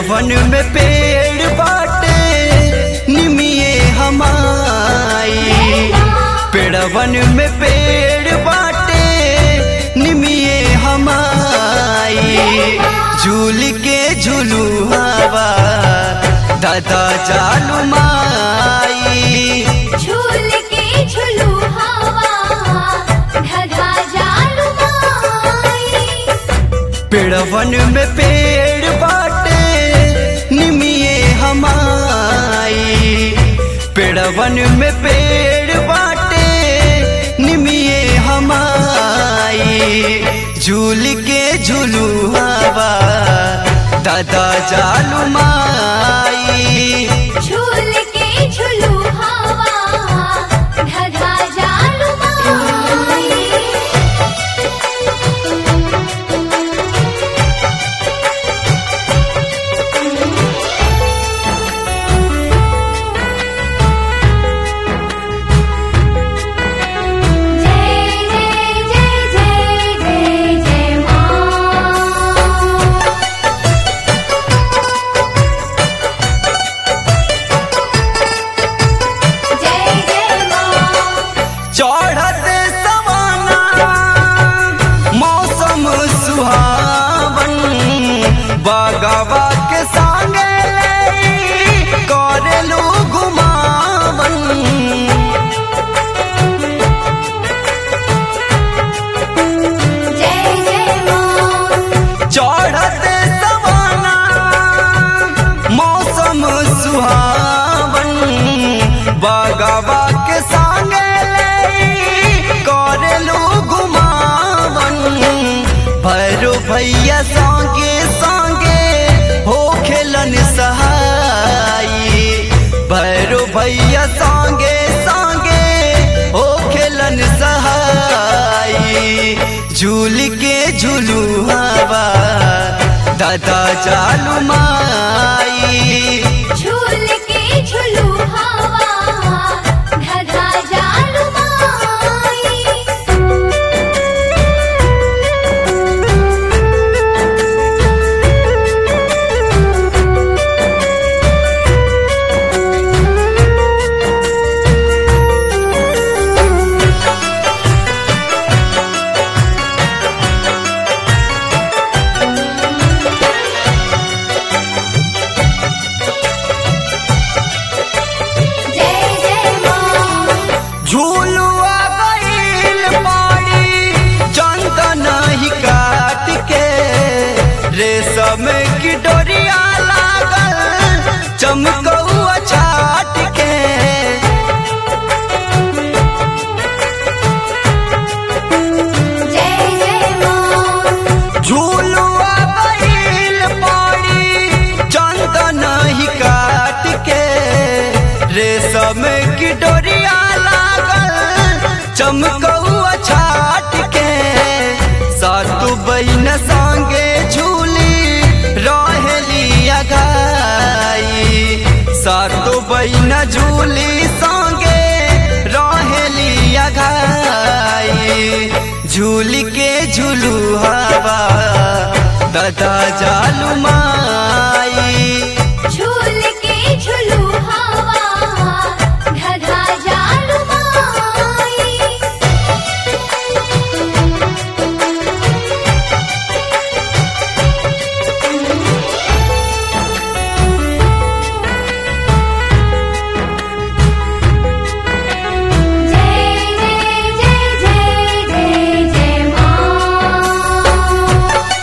पेड़वन में पेड़ बाटे निमिये हमाई पेड़वन में पेड़ बाटे निमिये हमाई झूल के झूलू हवा दादा जालू माई झूल के झुलू हवा ढगा जालू माई पेड़वन में पेड़ बाटे निमिये हमाई पेड़वन में पेड़ बाटे निमिये हमाई झूल के झूलू हवा दादा जालू माई झूल के झुलू हवा ढगा जालू माई जय जय जय जय जय जय मां जय जय मां चढ़त सवाना मौसम सुहावन बागवा के संगे करेलू घुमावन जय जय मां चढ़त सवाना मौसम सुहावन बागवा के संगे करेलू घुमावन भैरो भैया संगे संगे हो खेलन सहाई भैरो भैया संगे संगे हो खेलन सहाई झूल के झूलू हवा दादा चालू माई झूल के झुलू हवा ढगा जालू माई जय जय मां झूलुआ गईल पाड़ी चंदन ही काट के रेशम की डोरिया लागल चमकौआ छाट के जय जय मां झूलुआ गईल पाड़ी चंदन ही काट के रेशम की डोरिया लागल चमकौआ छाट के सातु बहन संगे झूली रहेली अगाई सातु बहन झूली संगे रहेली अगाई झूल के झूलू हवा दादा जालू माई झूल के झुलू हवा ढगा जालू माई जय जय जय जय जय जय मां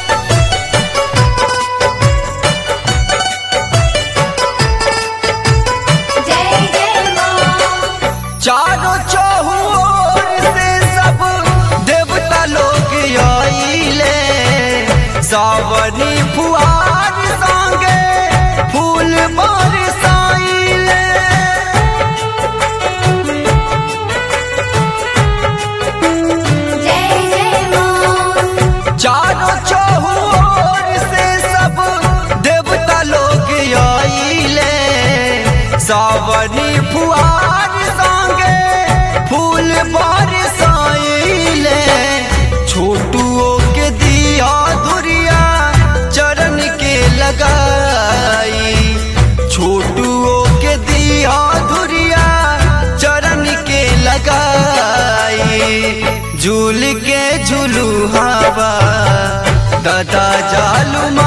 जय जय मां चारों चौहुओर से सब देवता लोग आइले सावनी फुहार संगे फूल बरसाइले जय जय मां चारों चौहुओर से सब देवता लोग आइले सावनी फुहार संगे फूल बरसाइले छोटुओ के दिया धुरिया चरण के लगाई दादा जालू